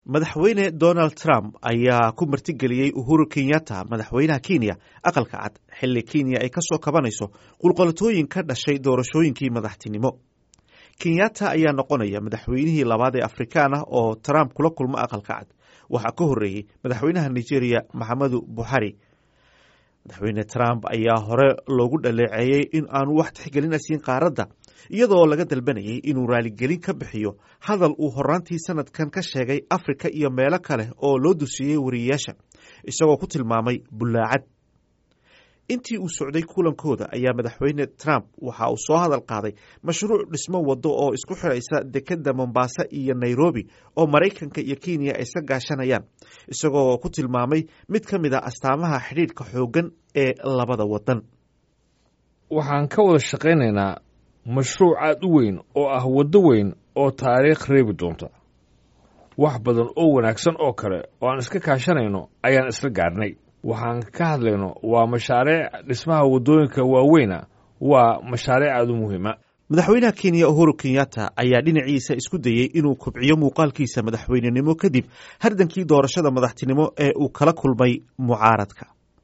madaxweyne donald trump ayaa ku martigeliyey uhuru kenyatta madaxweynaha kenya aqalka cad xilli kenya ay ka soo kabanayso qulqolatooyin ka dhashay doorashooyinkii madaxtinimo kenyatta ayaa noqonaya madaxweynihii labaad ee afrikaan ah oo trump kula kulmo aqalka cad waxaa ka horreeyey madaxweynaha nigeria maxamedu buxari madaxweyne trump ayaa hore loogu dhaleeceeyey in aanu wax tixgelin asiin qaaradda iyadoo laga dalbanayay inuu raaligelin ka bixiyo hadal uu horaantii sanadkan ka sheegay afrika iyo meelo kale oo loo dusiyey wariyeyaasha isagoo ku tilmaamay bullaacad intii uu socday kulankooda ayaa madaxweyne trump waxa uu soo hadal qaaday mashruuc dhismo waddo oo isku xidhaysa dekeda mombasa iyo nairobi oo maraykanka iyo kenya ay iska gaashanayaan isagoo ku tilmaamay mid ka mid a astaamaha xidhiidhka xooggan ee labada waddan waxaan ka wada shaqaynaynaa mashruuc aad u weyn oo ah waddo weyn oo taariikh reebi doonta wax badan oo wanaagsan oo kale oo aan iska kaashanayno ayaan isla gaadhnay waxaan ka hadlayno waa mashaariic dhismaha waddooyinka waaweyna waa mashaariic aad u muhiima madaxweynaha kenya uhuru kenyatta ayaa dhinaciisa isku dayey inuu kobciyo muuqaalkiisa madaxweynenimo kadib hardankii doorashada madaxtinimo ee uu kala kulmay mucaaradka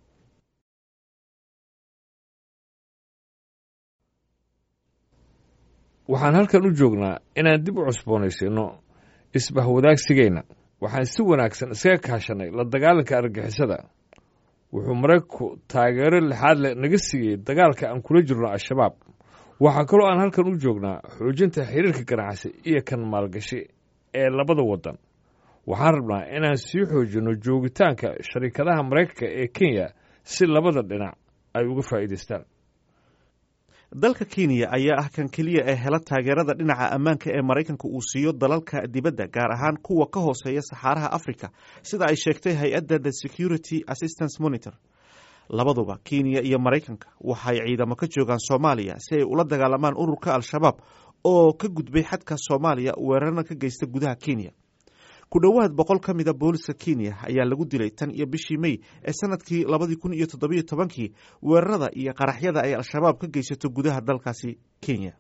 waxaan halkan u joognaa inaan dib u cusboonaysiinno isbahwadaagsigeenna waxaan si wanaagsan iskaga kaashanay la dagaalanka argagixisada wuxuu maraykanku taageero lixaad leh naga siiyey dagaalka aan kula jirno al-shabaab waxaa kaloo aan halkan u joognaa xoojinta xiriirka ganacsi iyo kan maalgashi ee labada waddan waxaan rabnaa inaan sii xoojinno joogitaanka sharikadaha maraykanka ee kenya si labada dhinac ay uga faa'iidaystaan dalka kenya ayaa ah kan keliya ee hela taageerada dhinaca ammaanka ee maraykanka uu siiyo dalalka dibadda gaar ahaan kuwa ka hooseeya saxaaraha africa sida ay sheegtay hay-adda the security assistance monitor labaduba kenya iyo maraykanka waxay ciidamo ka joogaan soomaaliya si ay ula dagaalamaan ururka al-shabaab oo ka gudbay xadka soomaaliya weerarna ka geysta gudaha kenya ku dhowaad boqol ka mida booliska kenya ayaa lagu dilay tan iyo bishii mey ee sanadkii labadii kun iyo toddobiyo tobankii weerarada iyo qaraxyada ay al-shabaab ka geysato gudaha dalkaasi kenya